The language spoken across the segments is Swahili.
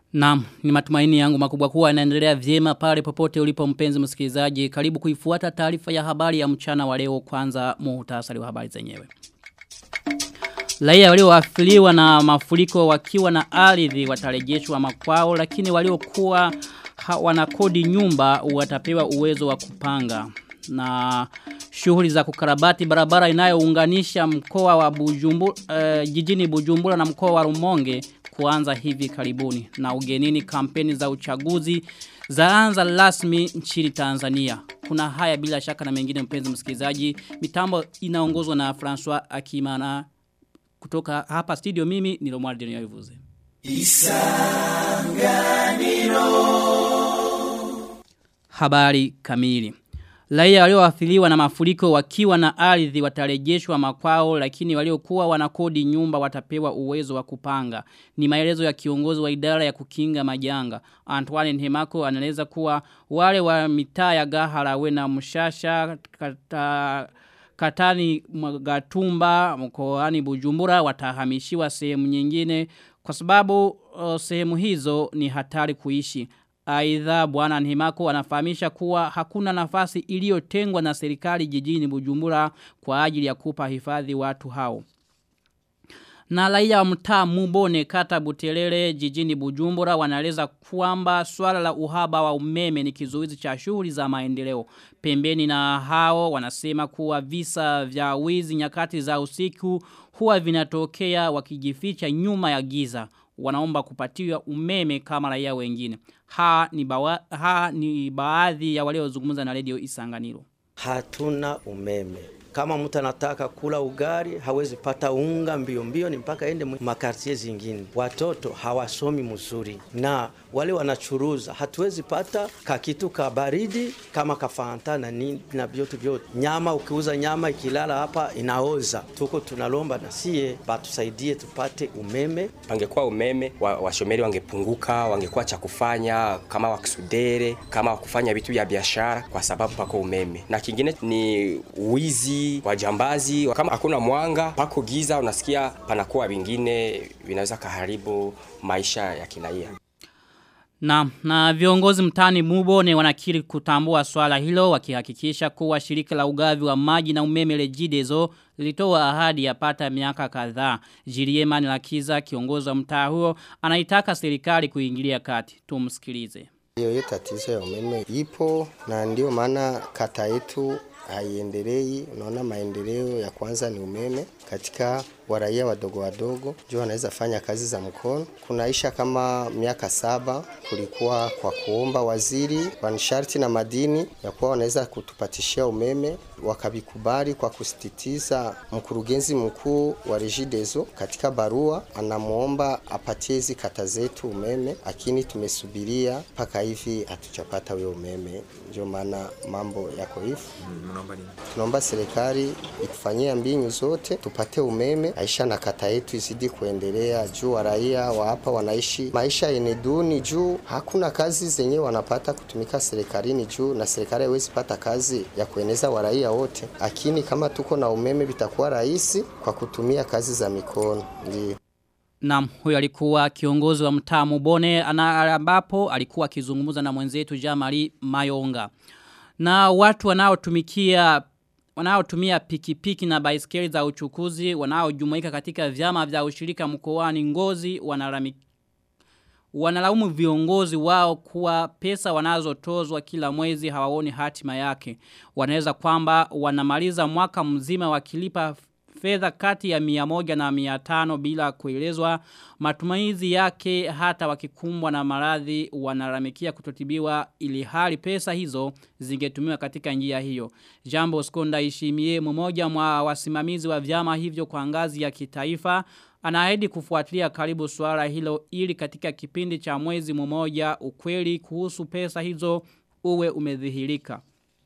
Naam, ni matumaini yangu makubwa kuwa inaendelea vyema pale popote ulipo mpenzi msikilizaji. Karibu kuifuata taarifa ya habari ya mchana wa leo kwanza muhtasari wa habari zenyewe. Raia walioathiriwa na mafuriko wakiwa na ardhi watarejeshwa makwao lakini waliokuwa wanakodi nyumba watapewa uwezo wa kupanga. Na shughuli za kukarabati barabara inayounganisha mkoa wa Bujumbura uh, jijini Bujumbura na mkoa wa Rumonge kuanza hivi karibuni na ugenini kampeni za uchaguzi zaanza rasmi nchini Tanzania. Kuna haya bila shaka na mengine mpenzi msikilizaji. Mitambo inaongozwa na François Akimana kutoka hapa studio mimi ni Romuald Nyoivuze. Isanganiro Habari kamili. Raia walioathiriwa na mafuriko wakiwa na ardhi watarejeshwa makwao lakini waliokuwa wanakodi nyumba watapewa uwezo wa kupanga. Ni maelezo ya kiongozi wa idara ya kukinga majanga. Antoine Nhemako anaeleza kuwa wale wa mitaa ya Gaharawe na Mshasha kata Katani Gatumba mkoani Bujumbura watahamishiwa sehemu nyingine kwa sababu uh, sehemu hizo ni hatari kuishi. Aidha bwana Nhimako anafahamisha kuwa hakuna nafasi iliyotengwa na serikali jijini Bujumbura kwa ajili ya kupa hifadhi watu hao. Na raia wa mtaa Mubone kata Butelele jijini Bujumbura wanaeleza kwamba swala la uhaba wa umeme ni kizuizi cha shughuli za maendeleo. Pembeni na hao wanasema kuwa visa vya wizi nyakati za usiku huwa vinatokea wakijificha nyuma ya giza wanaomba kupatiwa umeme kama raia wengine. Ha ni, bawa, ha ni baadhi ya waliozungumza na radio Isanganiro. Hatuna umeme. Kama mtu anataka kula ugali hawezi pata unga mbio mbio, ni mpaka ende makartie zingine. Watoto hawasomi mzuri, na wale wanachuruza hatuwezi pata kakitu ka baridi kama kafanta na nini na vyote vyote. Nyama ukiuza nyama ikilala hapa inaoza. Tuko tunalomba na sie batusaidie tupate umeme. Pangekuwa umeme, washomeri wa wangepunguka, wangekuwa cha kufanya kama wakisudere, kama wakufanya vitu vya biashara, kwa sababu pako umeme. Na kingine ni wizi wajambazi, kama hakuna mwanga, pako giza, unasikia panakuwa vingine vinaweza kaharibu maisha ya kiraia. Na, na viongozi mtani mubone wanakiri kutambua swala hilo wakihakikisha kuwa shirika la ugavi wa maji na umeme lejidezo lilitoa ahadi ya pata miaka kadhaa. Jiriema Nilakiza kiongozi wa mtaa huo anaitaka serikali kuingilia kati. Tumsikilize. Hiyo tatizo ya umeme ipo na ndio maana kata yetu haiendelei. Unaona, maendeleo ya kwanza ni umeme katika waraia wadogo wadogo, juu wanaweza fanya kazi za mkono. Kunaisha kama miaka saba, kulikuwa kwa kuomba waziri wa nishati na madini ya kuwa wanaweza kutupatishia umeme, wakabikubali kwa kusititiza mkurugenzi mkuu wa Regideso katika barua anamuomba apatie hizi kata zetu umeme, lakini tumesubiria mpaka hivi hatujapata huyo umeme. Ndio maana mambo yako hivi. Tunaomba serikali itufanyie mbinyu zote tupate umeme, aisha na kata yetu izidi kuendelea juu wa raia wa hapa wanaishi maisha yenye duni juu hakuna kazi zenye wanapata kutumika serikalini juu na serikali haiwezi pata kazi ya kueneza wa raia wote, lakini kama tuko na umeme vitakuwa rahisi kwa kutumia kazi za mikono. Ndio. Naam, huyo alikuwa kiongozi wa mtaa Mubone ambapo alikuwa akizungumza na mwenzetu Jamali Mayonga. Na watu wanaotumikia wanaotumia pikipiki na baiskeli za uchukuzi wanaojumuika katika vyama vya ushirika mkoani Ngozi wanalami wanalaumu viongozi wao kuwa pesa wanazotozwa kila mwezi hawaoni hatima yake. Wanaweza kwamba wanamaliza mwaka mzima wakilipa fedha kati ya miamoja na miatano bila kuelezwa matumizi yake hata wakikumbwa na maradhi wanaramikia kutotibiwa ili hali pesa hizo zingetumiwa katika njia hiyo. Jambo Skonda Ishimie mmoja mwa wasimamizi wa vyama hivyo kwa ngazi ya kitaifa anaahidi kufuatilia karibu swala hilo ili katika kipindi cha mwezi mmoja ukweli kuhusu pesa hizo uwe umedhihirika.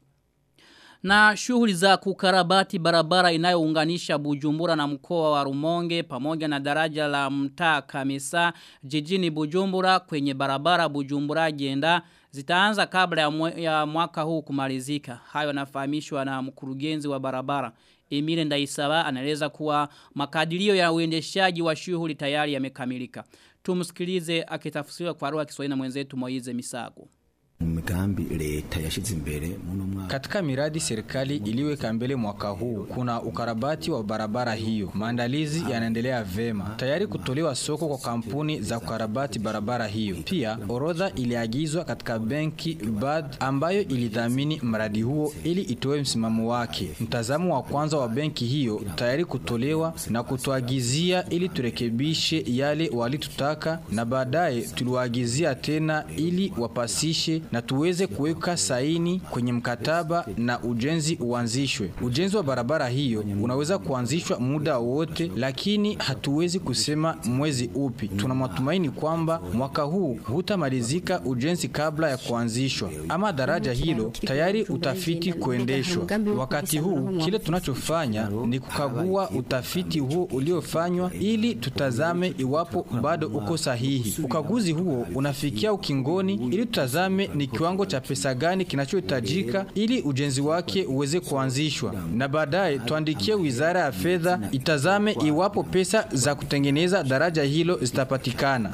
Na shughuli za kukarabati barabara inayounganisha Bujumbura na mkoa wa Rumonge pamoja na daraja la mtaa Kamisa jijini Bujumbura kwenye barabara Bujumbura jenda zitaanza kabla ya, mwe, ya mwaka huu kumalizika. Hayo nafahamishwa na mkurugenzi wa barabara. Emile Ndaisaba anaeleza kuwa makadirio ya uendeshaji wa shughuli tayari yamekamilika. tumsikilize akitafsiriwa kwa lugha Kiswahili na mwenzetu Moize Misago migambi leta yashize imbere muno mwaka. Katika miradi serikali iliweka mbele mwaka huu kuna ukarabati wa barabara hiyo. Maandalizi yanaendelea vema, tayari kutolewa soko kwa kampuni za kukarabati barabara hiyo. Pia orodha iliagizwa katika benki BAD ambayo ilidhamini mradi huo ili itoe msimamo wake. Mtazamo wa kwanza wa benki hiyo tayari kutolewa na kutuagizia ili turekebishe yale walitutaka, na baadaye tuliwaagizia tena ili wapasishe na tuweze kuweka saini kwenye mkataba na ujenzi uanzishwe. Ujenzi wa barabara hiyo unaweza kuanzishwa muda wote, lakini hatuwezi kusema mwezi upi. Tuna matumaini kwamba mwaka huu hutamalizika ujenzi kabla ya kuanzishwa, ama daraja hilo tayari utafiti kuendeshwa. Wakati huu kile tunachofanya ni kukagua utafiti huo uliofanywa ili tutazame iwapo bado uko sahihi. Ukaguzi huo unafikia ukingoni ili tutazame ni kiwango cha pesa gani kinachohitajika ili ujenzi wake uweze kuanzishwa, na baadaye tuandikie wizara ya fedha itazame iwapo pesa za kutengeneza daraja hilo zitapatikana.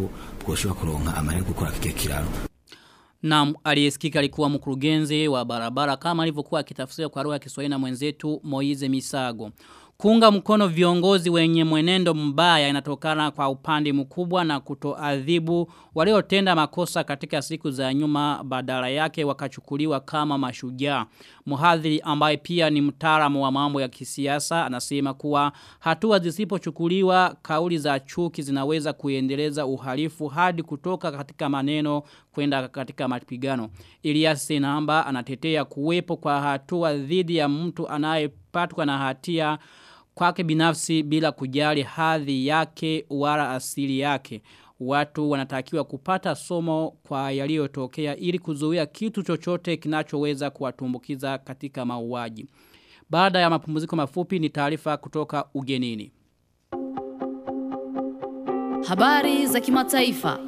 Na aliyesikika alikuwa mkurugenzi wa barabara kama alivyokuwa akitafsiri kwa lugha ya Kiswahili na mwenzetu Moize Misago. Kuunga mkono viongozi wenye mwenendo mbaya inatokana kwa upande mkubwa na kutoadhibu waliotenda makosa katika siku za nyuma badala yake wakachukuliwa kama mashujaa. Muhadhiri ambaye pia ni mtaalamu wa mambo ya kisiasa anasema kuwa hatua zisipochukuliwa kauli za chuki zinaweza kuendeleza uhalifu hadi kutoka katika maneno kwenda katika mapigano. Elias Senamba anatetea kuwepo kwa hatua dhidi ya mtu anayepatwa na hatia kwake binafsi bila kujali hadhi yake wala asili yake. Watu wanatakiwa kupata somo kwa yaliyotokea ili kuzuia kitu chochote kinachoweza kuwatumbukiza katika mauaji. Baada ya mapumziko mafupi ni taarifa kutoka ugenini. Habari za kimataifa.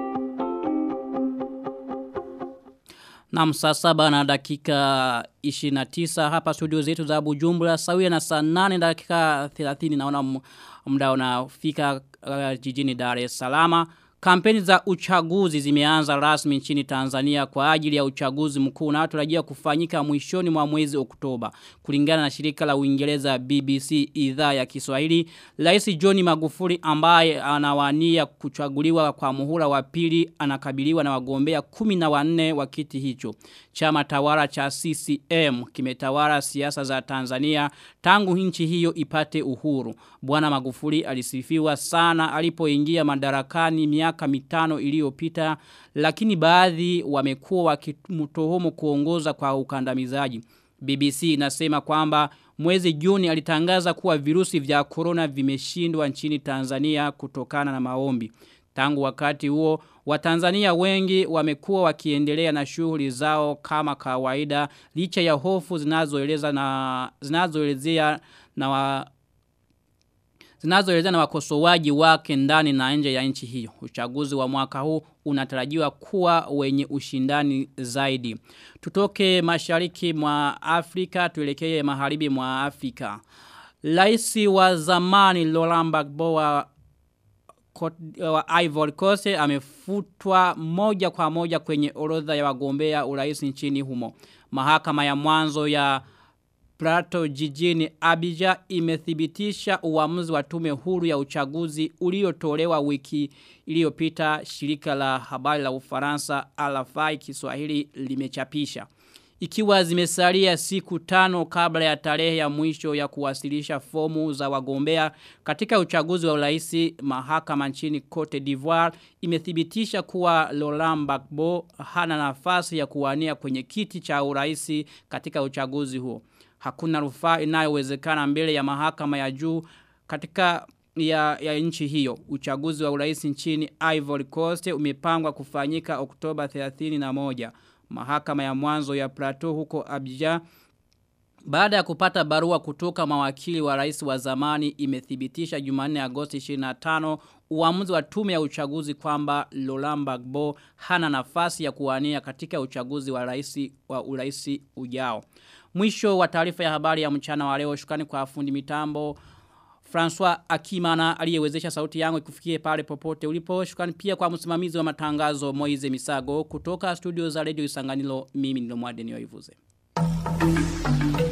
Na saa saba na dakika 29 hapa studio zetu za Bujumbura sawia na saa 8 dakika 30 naona muda unafika uh, jijini Dar es Salaam. Kampeni za uchaguzi zimeanza rasmi nchini Tanzania kwa ajili ya uchaguzi mkuu na tarajia kufanyika mwishoni mwa mwezi Oktoba. Kulingana na shirika la Uingereza BBC idhaa ya Kiswahili, Rais John Magufuli ambaye anawania kuchaguliwa kwa muhula wa pili anakabiliwa na wagombea 14 wa kiti hicho. Chama tawala cha CCM kimetawala siasa za Tanzania tangu nchi hiyo ipate uhuru. Bwana Magufuli alisifiwa sana alipoingia madarakani miaka mitano iliyopita lakini baadhi wamekuwa wakimtuhumu kuongoza kwa ukandamizaji. BBC inasema kwamba mwezi Juni alitangaza kuwa virusi vya corona vimeshindwa nchini Tanzania kutokana na maombi. Tangu wakati huo, Watanzania wengi wamekuwa wakiendelea na shughuli zao kama kawaida licha ya hofu zinazoeleza na zinazoelezea na wa, zinazoelezea na wakosoaji wake ndani na nje ya nchi hiyo. Uchaguzi wa mwaka huu unatarajiwa kuwa wenye ushindani zaidi. Tutoke mashariki mwa Afrika tuelekee magharibi mwa Afrika. Laisi wa zamani Laurent Gbagbo wa wa Ivory Coast amefutwa moja kwa moja kwenye orodha ya wagombea urais nchini humo. Mahakama ya mwanzo ya Plato jijini Abidjan imethibitisha uamuzi wa tume huru ya uchaguzi uliotolewa wiki iliyopita shirika la habari la Ufaransa Alafai Kiswahili limechapisha. Ikiwa zimesalia siku tano kabla ya tarehe ya mwisho ya kuwasilisha fomu za wagombea katika uchaguzi wa uraisi mahakama nchini Cote d'Ivoire imethibitisha kuwa Laurent Gbagbo hana nafasi ya kuwania kwenye kiti cha uraisi katika uchaguzi huo. Hakuna rufaa inayowezekana mbele ya mahakama ya juu katika ya, ya nchi hiyo. Uchaguzi wa uraisi nchini Ivory Coast umepangwa kufanyika Oktoba 31. Mahakama ya mwanzo ya Plateau huko Abidjan baada ya kupata barua kutoka mawakili wa rais wa zamani imethibitisha Jumanne Agosti 25 uamuzi wa tume ya uchaguzi kwamba Laurent Gbagbo hana nafasi ya kuwania katika uchaguzi wa rais wa uraisi ujao. Mwisho wa taarifa ya habari ya mchana wa leo shukrani kwa fundi mitambo François Akimana aliyewezesha sauti yangu ikufikie pale popote ulipo. Shukrani pia kwa msimamizi wa matangazo Moize Misago kutoka studio za Radio Isanganiro mimi ni Lomwade Niyoivuze. Thank you.